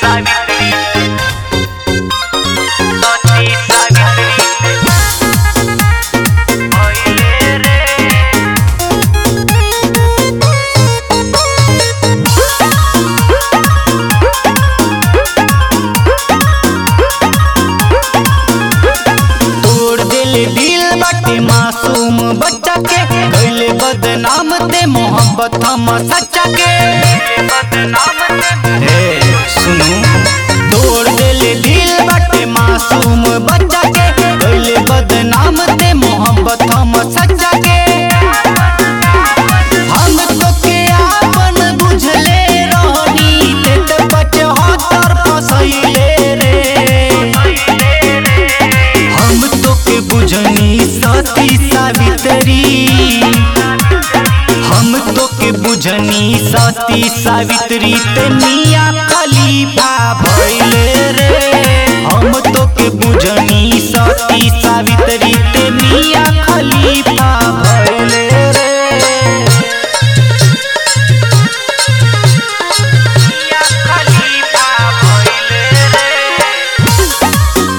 सावित्री सती सावित्री भइले रे तोड़ दिल दिल बाटे मासूम बच्चा के कैले बदनाम ते मोहब्बत हम सच्चा के बदनाम हे सुनो तोड़ दिल दिल बाटे मासूम बच्चा के कैले बदनाम ते मोहब्बत हम सच्चा के हम तो के आपन बुझले रहनी ते ते पचहत्तर फसैले रे हम तो के बुझनी सती सावित्री हम तो के बुझनी सती सावित्री ते मिया खलीफा भइले रे हम तो के बुझनी सती सावित्री ते मिया खलीफा भइले रे मिया खलीफा भइले रे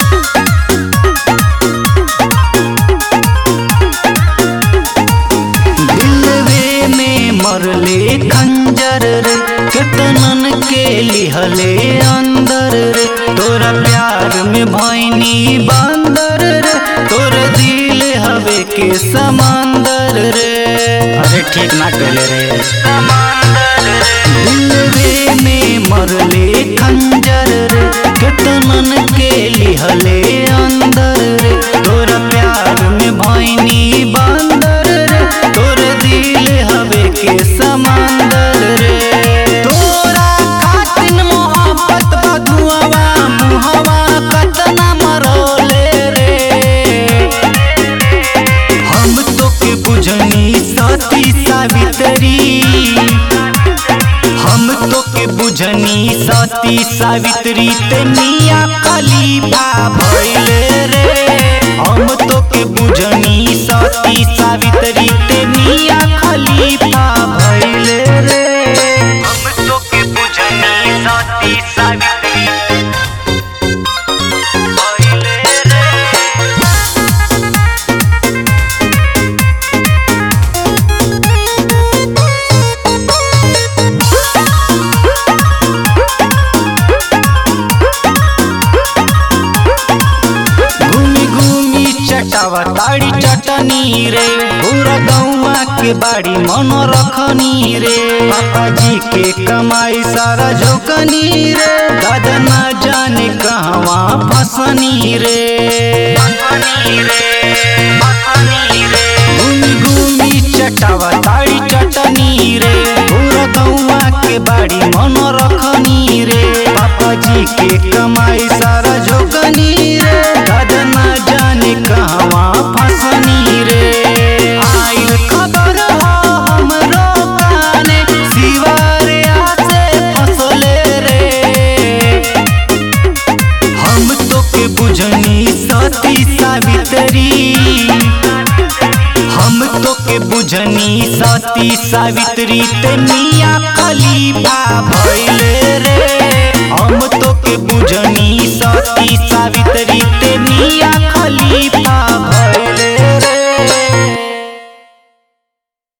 दिलवे में मरले खंजर रे केतनन के लिहले अंदर रे तोरा प्यार में भैनी बंदर रे तोरा दिल हवे के समंदर रे अरे ठीक ना कहले रे समंदर रे दिलवे में मरले खंजर रे केतनन के लिहले अंदर रे तोरा प्यार में भैनी बंदर रे तोर दिल हवे के समंदर रे तोरा खातिन मोहब्बत बधुआवा मुहवा कतना मरोले रे हम तो के बुझनी सती सावित्री हम तो के बुझनी सती सावित्री ते मिया खलीफा भइले रे हम तो के बुझनी सती सावित्री ते मिया खलीफा भइले रे हम तो के बुझनी सती सावित्री भइले रे घूमी घूमी चटावा ताड़ी चटनी रे पूरा गौवा के बाड़ी मन रखनी रे पापा जी के कमाई सारा झोकनी रे दादा ना जाने कहवा फसनी रे फनी रे फनी रे घूमी घूमी चटावा ताड़ी चटनी रे पूरा गौवा के बाड़ी मन रखनी रे पापा जी के कमाई सारा झोकनी रे दादा ना जाने कहवा फसनी रे आइल खबर हो हमरो काने सिवारिया से फसले रे हम तो के बुझनी सती सावित्री हम तो के बुझनी सती सावित्री ते मिया खलीफा भइले रे हम तो के बुझनी सती सावित्री ते मिया खलीफा भइले